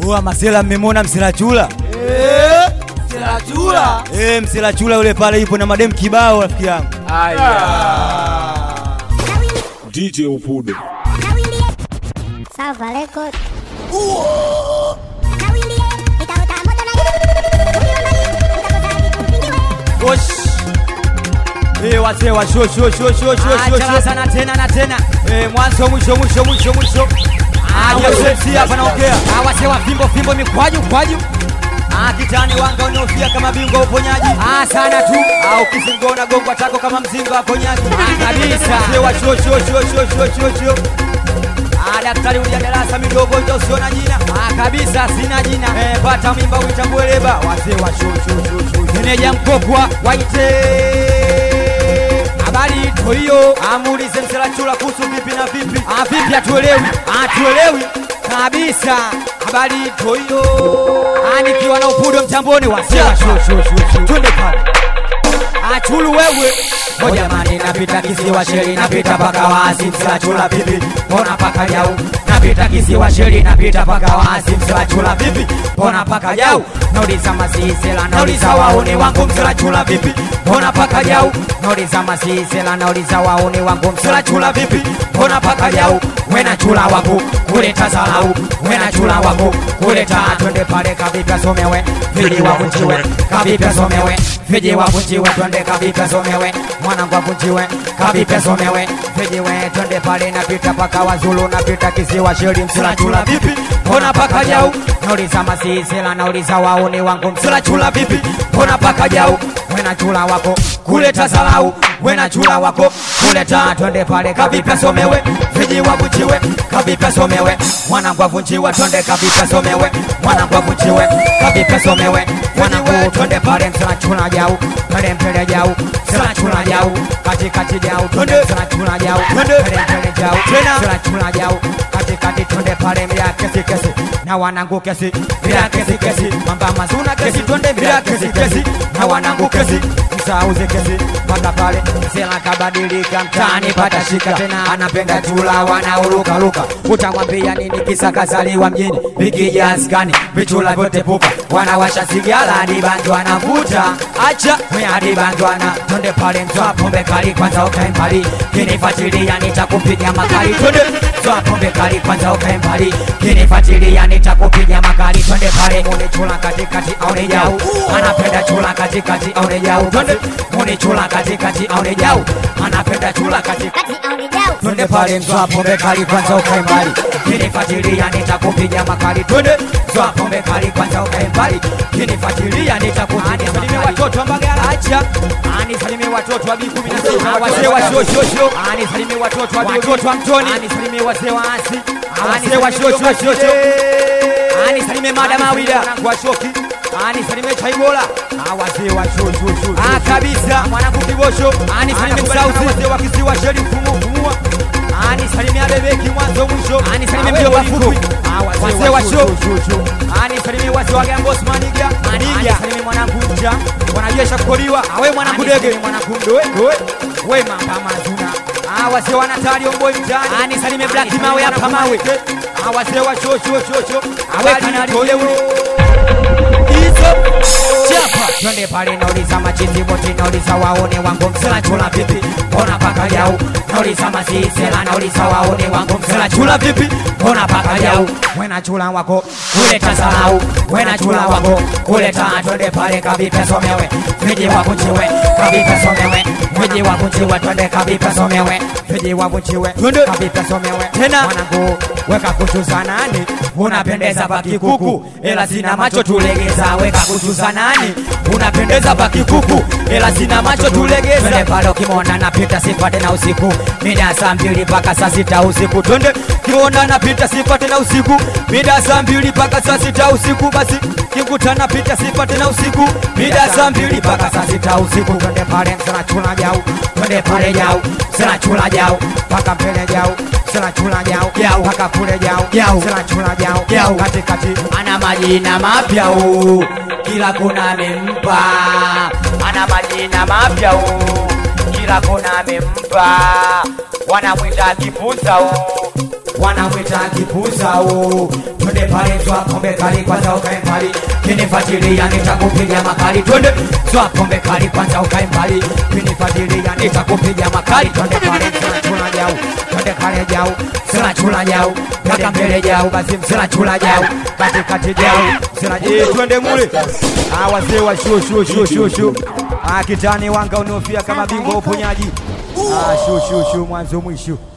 Oa masela mmemwona msilachula? Eh, Silachula. Eh, msilachula yule pale yupo na madem kibao rafiki yangu. DJ Upudo. Salva Record. Osh. Eh, wazee wa sho sho sho sho sho sho Acha sho. sana tena na tena. Eh, mwanzo mwisho mwisho mwisho mwisho. Ah, Joseph hapa naongea. Ah, wase wa fimbo fimbo mikwaju kwaju. Ah, kitani wanga unaofia kama bingwa uponyaji. Ah, sana tu. Ah, ukisingona gongwa tako kama mzinga wa ponyaji. Ah, kabisa. Wazee wa sho sho sho sho sho sho sho. Ah, daktari ulia darasa midogo ndio usiona jina. Ah, kabisa sina jina. Eh, pata mimba uitambue leba. Wazee wa sho sho sho sho. Meneja mkokwa waite. Habari ito hiyo. Amuulize mselachula kuhusu vipi na vipi. Ah, vipi hatuelewi? Ah, tuelewi kabisa. Habari ito hiyo. Ah, nikiwa na upudo mtamboni wase wa sho sho sho sho. Twende pale. Achulu wewe O jamani napita kisiwa sheri napita paka wazi msilachula vipi mbona paka jau napita kisiwa sheri napita paka wazi msilachula vipi mbona paka jau nauliza masisela nauliza waone wangu msilachula vipi mbona paka jau nauliza masisela nauliza waone wangu msilachula vipi mbona paka jau wena chula wangu kuleta salau wena chula wangu kuleta twende pale kavipya somewe vili wavunjiwe kavipya somewe viji wavunjiwe twende kavipya somewe mwanangu avunjiwe kavipya somewe vijiwe twende pale napita paka wazulu napita kisiwa sheri msilachula vipi mbona paka jau nauliza masisela nauliza waone wangu msilachula vipi mbona paka jau wena chula wako kuleta salau wena chula wako kuleta twende pale kavipya somewe viji wavunjiwe kavipya somewe mwanangu avunjiwe twende kavipya somewe mwanangu avunjiwe kavipya somewe mwanangu twende pale msilachula jau pale mpele jau msilachula jau katikati jau twende msilachula jau pale mpele jau Tena. msilachula jau katikati twende pale mlia kesi kesi na wanangu kesi mlia kesi kesi mamba mazuna kesi twende mlia kesi kesi na wanangu kesi msauze kesi mpaka pale sela kabadilika mtaani pata shika tena anapenda chula wanaulukaluka utamwambia nini kisa kazaliwa mjini vikijaskani vichula vyote pupa wanawasha sigara hadi bangi wanavuta acha mwe hadi bangi wana twende pale mtwa pombe kali kwanza ukae mbali kinifuatilia nitakupiga makali twende mtwa pombe kali kwanza ukae mbali kinifuatilia nitakupiga makali twende pale mune chula katikati aone jau anapenda chula katikati aone jau twende mune chula katikati aone jau anapenda chula katikati twende pale mtwa pombe kali kwanza ukae mbali kinifuatilia nitakupiga makali twende mtwa pombe kali kwanza ukae mbali kinifuatilia nitakupiga makali watoto wa Mbagala acha anisalimie watoto wa B16 wazee wa shoshosho anisalimie watoto wa watoto wa Mtoni anisalimie wazee wa asi wazee wa shoshosho anisalimie madam Awida mwanangu wa shoki anisalimie chaibola wazee wa shoshosho ah kabisa mwanangu kibosho anisalimie msauzi wazee wa kisiwa sheri mfumu mfumua anisalimia bebeki mwanzo mwisho anisalimie mjomba fupi wazee wa show anisalimie wazee wa gambos maniga maniga anisalimie mwanangu mja wanajesha kukoliwa awe mwanangu dege mwanangu mdoe doe we mamba mazuna Ah, wazee wa Natali Omboi mtaani anisalimie Black Mawe hapa mawe Ah, wazee wa show show show show awe kanali tolewe hizo chapa twende pale nauliza machizi wote nauliza waone wangu msela chula vipi mbona paka jau nauliza masisela nauliza waone wangu msela chula vipi mbona paka jau wena chula wako kuleta salau wena chula wako kuleta twende pale kavipe somewe viji wakunjiwe kavipe somewe viji wakunjiwe twende kavipe somewe viji wakunjiwe Twende. kavipe somewe Tena. mwanangu weka kuchuza nani unapendeza pakikuku ela sina macho tulegeza weka kuchuza nani unapendeza pakikuku ela sina macho tulegeza twende pale ukimwona napita sipate na usiku mida ya saa mbili mpaka saa sita usiku twende kiona napita sipate na usiku mida ya saa mbili mpaka saa sita usiku basi kikuta napita sipate na usiku mida ya saa mbili mpaka saa sita usiku twende pale msana chula jau twende pale jau msana chula jau mpaka mbele jau msana chula jau jau mpaka kule jau jau msana chula jau jau katikati ana majina mapya u kila kona amempa ana majina mapya u kila kona amempa wanamwita kipusa u wanamwita kipuzao twende pale zwa pombe kali kwanza ukae mbali kinifuatilia nitakupiga makali twende zwa pombe kali kwanza ukae mbali kinifuatilia nitakupiga makali twende pale msela chula jau twende pale jau msela chula jau mpaka mbele jau basi msela chula jau katikati jau msela Eh, twende mule Ah, wazee wa shuo shuo shuo shuo shuo Ah, kitani wanga unaofia kama bingwa wa uponyaji Ah, shuo shuo shuo mwanzo mwisho